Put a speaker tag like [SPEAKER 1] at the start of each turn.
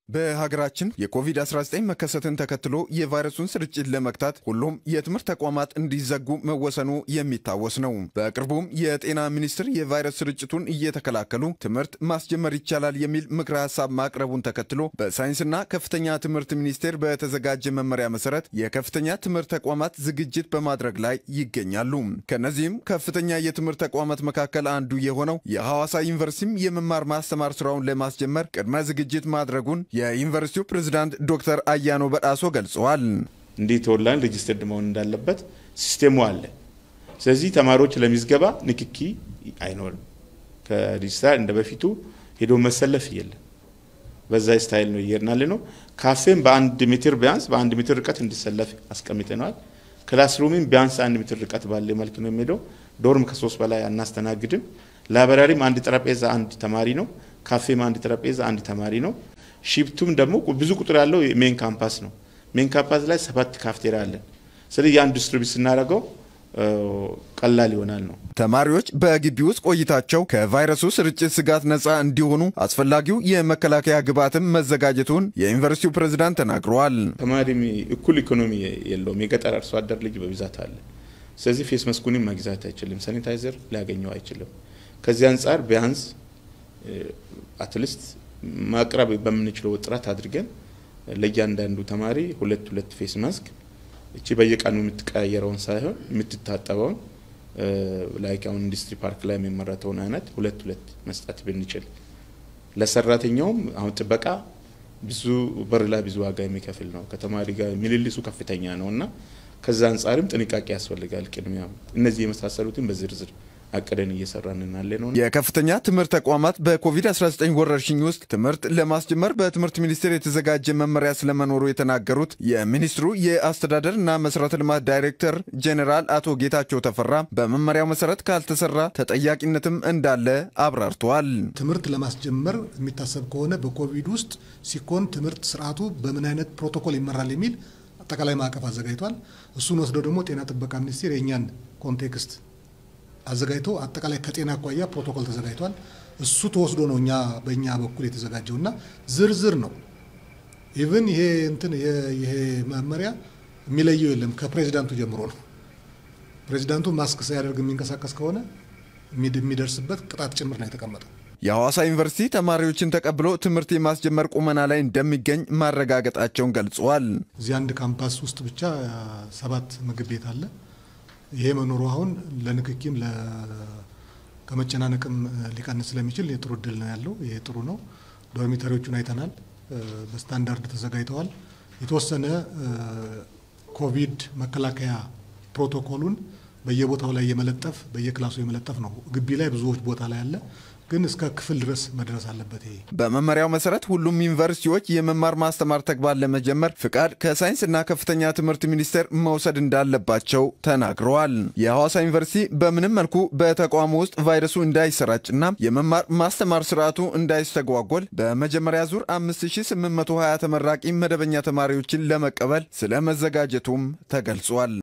[SPEAKER 1] በሀገራችን የኮቪድ-19 መከሰትን ተከትሎ የቫይረሱን ስርጭት ለመግታት ሁሉም የትምህርት ተቋማት እንዲዘጉ መወሰኑ የሚታወስ ነው። በቅርቡም የጤና ሚኒስቴር የቫይረስ ስርጭቱን እየተከላከሉ ትምህርት ማስጀመር ይቻላል የሚል ምክረ ሀሳብ ማቅረቡን ተከትሎ በሳይንስና ከፍተኛ ትምህርት ሚኒስቴር በተዘጋጀ መመሪያ መሰረት የከፍተኛ ትምህርት ተቋማት ዝግጅት በማድረግ ላይ ይገኛሉ። ከነዚህም ከፍተኛ የትምህርት ተቋማት መካከል አንዱ የሆነው የሐዋሳ ዩኒቨርሲቲም የመማር ማስተማር ስራውን ለማስጀመር ቅድመ ዝግጅት ማድረጉን የዩኒቨርሲቲው ፕሬዝዳንት ዶክተር አያኖ በጣሶ ገልጸዋል።
[SPEAKER 2] እንዴት ኦንላይን ሬጅስተርድ መሆን እንዳለበት ሲስቴሙ አለ። ስለዚህ ተማሪዎች ለሚዝገባ ንክኪ አይኖርም። ከዲጂታል እንደ በፊቱ ሄዶ መሰለፍ የለም። በዛ ስታይል ነው እየሄድናል ነው። ካፌም በአንድ ሜትር ቢያንስ በአንድ ሜትር ርቀት እንዲሰለፍ አስቀምጠነዋል። ክላስሩምም ቢያንስ አንድ ሜትር ርቀት ባለ መልክ ነው የሚሄደው። ዶርም ከሶስት በላይ አናስተናግድም። ላይብራሪም አንድ ጠረጴዛ አንድ ተማሪ ነው። ካፌም አንድ ጠረጴዛ አንድ ተማሪ ነው። ሺፍቱም ደግሞ ብዙ ቁጥር ያለው ሜን ካምፓስ ነው። ሜን ካምፓስ ላይ ሰባት ካፍቴሪያ አለን። ስለዚህ ያን ዲስትሪቢዩት ስናደርገው ቀላል ይሆናል ነው።
[SPEAKER 1] ተማሪዎች በግቢ ውስጥ ቆይታቸው ከቫይረሱ ስርጭት ስጋት ነፃ እንዲሆኑ አስፈላጊው የመከላከያ ግብዓትም መዘጋጀቱን የዩኒቨርሲቲው ፕሬዝዳንት ተናግረዋል።
[SPEAKER 2] ተማሪ እኩል ኢኮኖሚ የለውም። የገጠር አርሶ አደር ልጅ በብዛት አለ። ስለዚህ ፌስ መስኩንም መግዛት አይችልም። ሳኒታይዘር ሊያገኘው አይችልም። ከዚህ አንጻር ቢያንስ አትሊስት ማቅረብ በምንችለው ጥረት አድርገን ለእያንዳንዱ ተማሪ ሁለት ሁለት ፌስ ማስክ እቺ በየቀኑ የምትቀያየረውን ሳይሆን የምትታጠበውን ላይክ አሁን ኢንዱስትሪ ፓርክ ላይ የሚመረተውን አይነት ሁለት ሁለት መስጠት ብንችል ለሰራተኛውም አሁን ጥበቃ ብዙ በር ላይ ብዙ ዋጋ የሚከፍል ነው። ከተማሪ ጋር ምልልሱ ከፍተኛ ነው እና ከዛ አንጻርም ጥንቃቄ ያስፈልጋል። ቅድሚያ እነዚህ የመሳሰሉትን በዝርዝር አቅደን እየሰራን እናለ ነው።
[SPEAKER 1] የከፍተኛ ትምህርት ተቋማት በኮቪድ-19 ወረርሽኝ ውስጥ ትምህርት ለማስጀመር በትምህርት ሚኒስቴር የተዘጋጀ መመሪያ ስለመኖሩ የተናገሩት የሚኒስትሩ የአስተዳደር እና መሰረተ ልማት ዳይሬክተር ጄኔራል አቶ ጌታቸው ተፈራ በመመሪያው መሰረት ካልተሰራ ተጠያቂነትም እንዳለ አብራርተዋል።
[SPEAKER 3] ትምህርት ለማስጀመር የሚታሰብ ከሆነ በኮቪድ ውስጥ ሲኮን ትምህርት ስርዓቱ በምን አይነት ፕሮቶኮል ይመራል የሚል አጠቃላይ ማዕቀፍ አዘጋጅቷል። እሱን ወስደው ደግሞ ጤና ጥበቃ ሚኒስቴር የእኛን ኮንቴክስት አዘጋጅቶ አጠቃላይ ከጤና አኳያ ፕሮቶኮል ተዘጋጅቷል። እሱ ተወስዶ ነው እኛ በእኛ በኩል የተዘጋጀው እና ዝርዝር ነው። ኢቭን ይሄ እንትን ይሄ መመሪያ የሚለየው የለም ከፕሬዚዳንቱ ጀምሮ ነው። ፕሬዚዳንቱ ማስክ ሳያደርግ የሚንቀሳቀስ ከሆነ የሚደርስበት ቅጣት ጭምር ነው የተቀመጠው።
[SPEAKER 1] የሐዋሳ ዩኒቨርሲቲ ተማሪዎችን ተቀብሎ ትምህርት የማስጀመር ቁመና ላይ እንደሚገኝ ማረጋገጣቸውን ገልጸዋል።
[SPEAKER 3] እዚህ አንድ ካምፓስ ውስጥ ብቻ ሰባት ምግብ ቤት አለ። ይሄ መኖሩ አሁን ለንክኪም ከመጨናነቅም ሊቀንስ ስለሚችል የጥሩ እድል ነው ያለው። ይሄ ጥሩ ነው። ዶርሚተሪዎቹን አይተናል፣ በስታንዳርድ ተዘጋጅተዋል። የተወሰነ ኮቪድ መከላከያ ፕሮቶኮሉን በየቦታው ላይ የመለጠፍ በየክላሱ የመለጠፍ ነው። ግቢ ላይ ብዙዎች ቦታ ላይ አለ ግን እስከ ክፍል ድረስ መድረስ አለበት። ይሄ
[SPEAKER 1] በመመሪያው መሰረት ሁሉም ዩኒቨርሲቲዎች የመማር ማስተማር ተግባር ለመጀመር ፍቃድ ከሳይንስና ከፍተኛ ትምህርት ሚኒስቴር መውሰድ እንዳለባቸው ተናግረዋል። የሐዋሳ ዩኒቨርሲቲ በምንም መልኩ በተቋሙ ውስጥ ቫይረሱ እንዳይሰራጭና የመማር ማስተማር ስርዓቱ እንዳይስተጓጎል በመጀመሪያ ዙር 5820 ተመራቂ መደበኛ ተማሪዎችን ለመቀበል ስለ መዘጋጀቱም ተገልጿል።